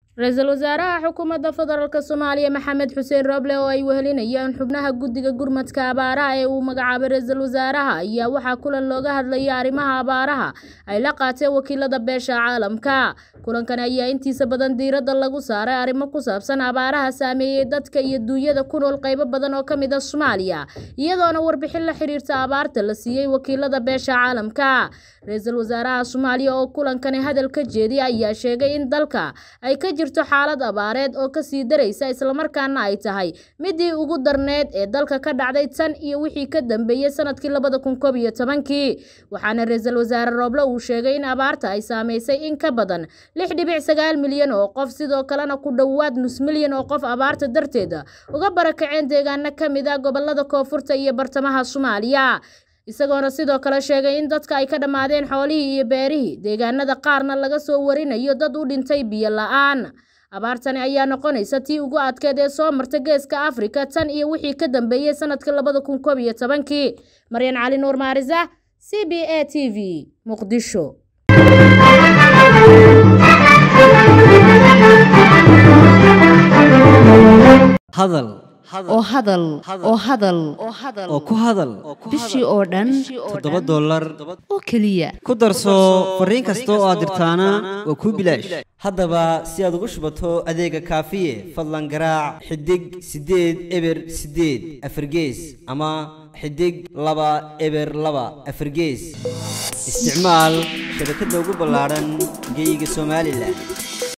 ra-iisul wasaaraha xukuumadda federaalk soomaaliya maxamed xuseen roble oo ay wehelinayaan xubnaha guddiga gurmadka abaaraha ee uu magacaabay ra-iisul wasaaraha ayaa waxaa kulan looga hadlayay arrimaha abaaraha ay la qaateen wakiilada beesha caalamka kulankan ayaa intiisa badan diiradda lagu saaray arrimo ku saabsan abaaraha saameeyey dadka iyo duunyada ku nool qaybo badan oo ka mid a soomaaliya iyadoona warbixin la xiriirta abaarta la siiyey wakiilada beesha caalamka ra-iisul wasaaraha soomaaliya oo kulankani hadal ka jeediya ayaa sheegay in dalka ay ka jirto xaalad abaareed oo kasii daraysa islamarkaana ay tahay midii ugu darneed ee dalka ka dhacday tan iyo wixii ka dambeeyey sanadkii labada kun koob iyo tobankii waxaana ra-iisul wasaare rooble uu sheegay in abaarta ay saameysay in ka badan lix dhibic sagaal milyan oo qof sidoo kalena ku dhowaad nus milyan oo qof abaarta darteeda uga barakaceen deegaano ka mid ah gobolada koonfurta iyo bartamaha soomaaliya isagoona sidoo kale sheegay in dadka ay ka dhammaadeen xoolihii iyo beerihii deegaanada qaarna laga soo warinayo dad u dhintay biyo la-aan abaartani ayaa noqonaysa tii ugu adkeed ee soo marta geeska afrika tan iyo wixii ka dambeeyey sanadkii labada kun koob iyo tobankii maryan cali nuur maarisa c b a t v muqdisho hadal oo hadal oo hadal oo ku hadal bishii oo dhan toddoba dollar oo keliya ku darso fariin kasta oo aad dirtaana waa kuu bilaash haddaba si aad ugu shubato adeega kaafiye fadlan garaac xidig siddeed eber siddeed afargees ama xidig laba eber laba afargees isticmaal shabakadda ugu ballaadhan geeyiga somalilan